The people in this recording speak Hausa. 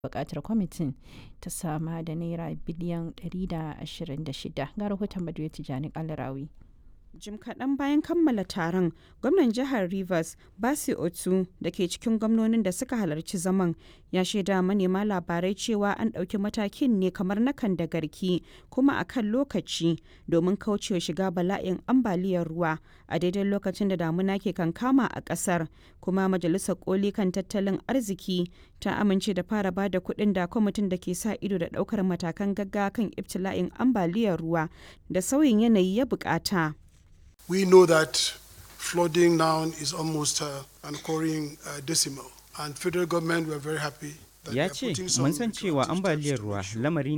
buƙatar kwamitin ta sama da naira biliyan 126 ga rahoton Baduyar Tijjani Kalarawi. Jim kaɗan bayan kammala taron, gwamnan jihar Rivers, Basi Otu, da ke cikin gwamnonin da suka halarci zaman, ya shaida manema labarai cewa an ɗauki matakin ne kamar na kan da garki kuma a kan lokaci domin kaucewa shiga bala'in ambaliyar ruwa a daidai lokacin da damuna ke kankama a ƙasar. Kuma Majalisar Koli kan tattalin arziki ta amince da fara ba da kuɗin da kwamitin da ke sa ido da ɗaukar matakan gaggawa kan ibtila'in ambaliyar ruwa da sauyin yanayi ya buƙata. We know that flooding now is almost uh, an occurring uh, decimal, and federal government were very happy. Ya ce, mun san cewa ambaliyar ruwa lamari